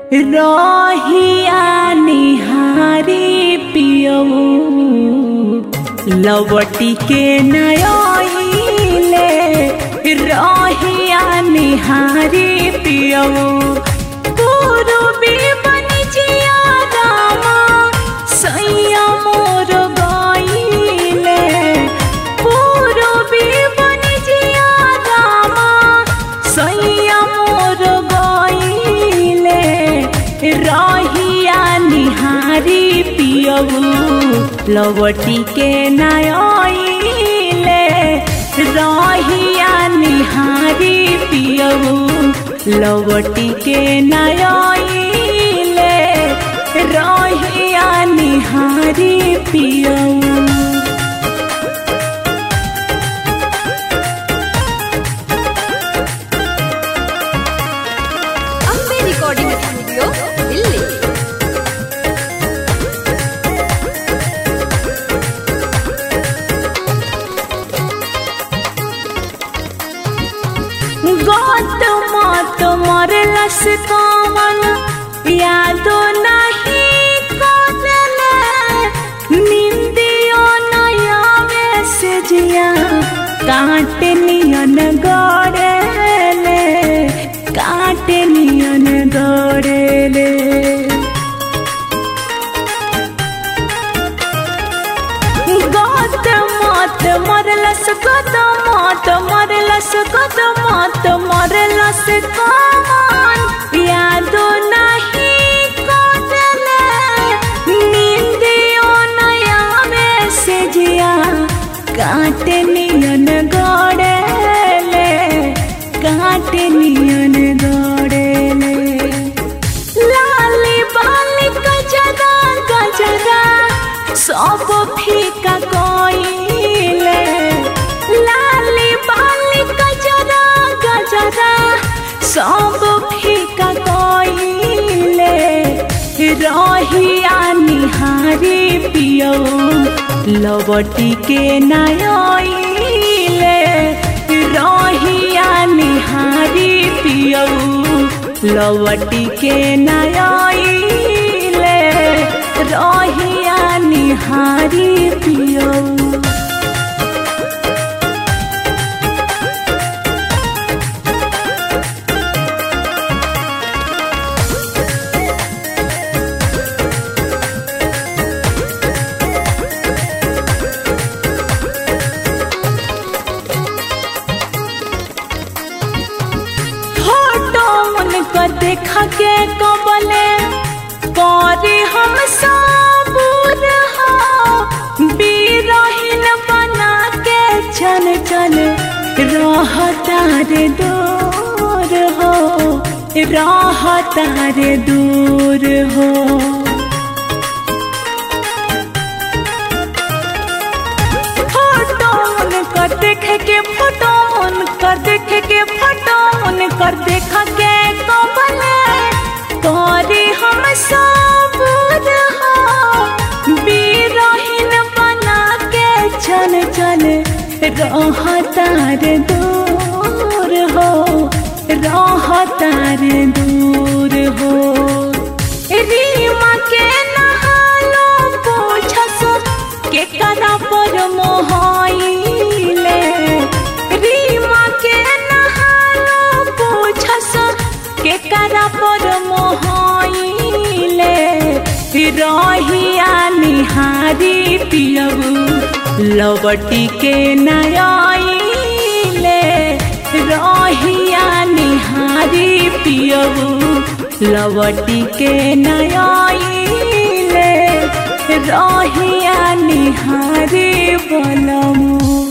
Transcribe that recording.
रहिया निहारी पियऊ लवटी के नयले रहिया निहारी पियऊ पूर्वी बनिजिया रामा सैया मोर गईले पूर्वी बनिजिया रामा सैया मोर गईले रहिया निहारी पियऊ लवटी के नयले रहिया निहारी पियऊ लवटी के नयले रहिया निहारी पियऊ ಅಂಬೆ ರೆಕಾರ್ಡಿಂಗ್ ಸ್ಟುಡಿಯೋ ಇಲ್ಲಿ गत मत मरलस कवन यादो नहीं कदले निंदियो नयावे से जिया काट नियन गड़ेले काट नियन गड़ेले गत मत मरलस गत मत मरलस गत मत मरलस कमान यादो नहीं कदले नींदियो नया में से जिया काट नियन गड़ेले काट नियन गड़ेले लाली बाली गजरा गजरा सब फीका कोइले लाली बाली गजरा गजरा सब फीका कोइले रहिया निहारी पियो लवटी के नयले रहिया निहारी पियो लवटी के नयले रहिया निहारी पियो फोटो उनकर देखा के कबले करे हम सबूर हो बीरहीन बना के चल चल रहता रे दूर हो रहता रे दूर हो फोटो उनकर देखे के फोटो उनकर देखे के फोटो उनकर देखा के कबले करे हम सबूर हो बीरहीन बना के चल चल रहता रे दूर हो रहता रे दूर हो रीमा के नहालो पूछस के करा पर मोहाइले रीमा के नहालो पूछस के करा पर मोहाइले रहिया निहारी पियबू लवटी के नयाइले रहिया निहारी पियबू लवटी के नयाइले रहिया निहारी बनमू